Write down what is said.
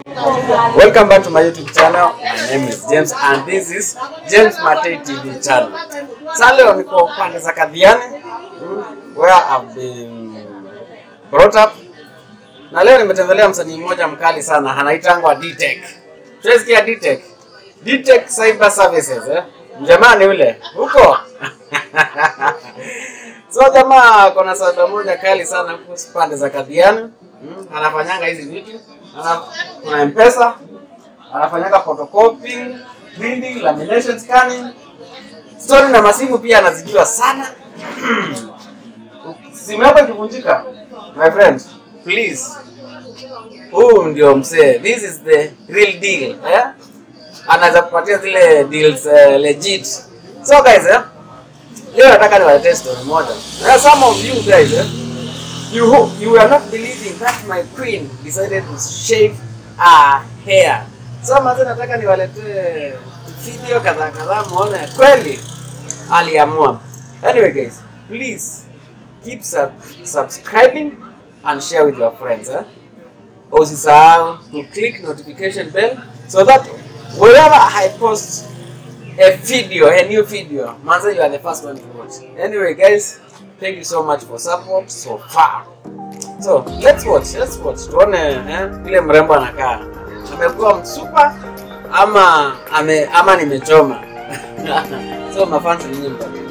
Welcome back to my YouTube channel. My name is James and this is James Matei TV channel. Sasa leo niko pande za Kadhiani mm, where I've been brought up. Na leo nimetembelea msanii mmoja mkali sana anaitangwa D-Tech. Tunasikia D-Tech. D-Tech Cyber Services eh. Mjamani ule huko. So jamaa kuna sada moja kali sana kuhusu pande za Kadhiani. Mm, anafanyanga hizi vitu. Ana, kuna mpesa anafanyanga photocopying, printing, lamination, scanning. Story na masimu pia anazijua sana. Simu yako ikivunjika, my friend, please. Huu ndio msee. This is the real deal. Eh? Anaweza kupatia zile deals uh, legit. So guys, eh? Leo nataka niwaletee story moja. There are some of you guys, eh? You hope you were not believing that my queen decided to shave her hair. So maze nataka niwaletee video kadhaa kadhaa muone kweli aliamua. Anyway guys, please keep sub subscribing and share with your friends. Eh? Usisahau to click notification bell so that whenever I post a video, a new video, manze you are the first one to watch. Anyway guys, thank you so much for support so far. So let's watch, let's watch. Tuone eh, vile mrembo anakaa. Amekuwa msupa ama ame, ama nimechoma. so mafansi nyinyi mtajua.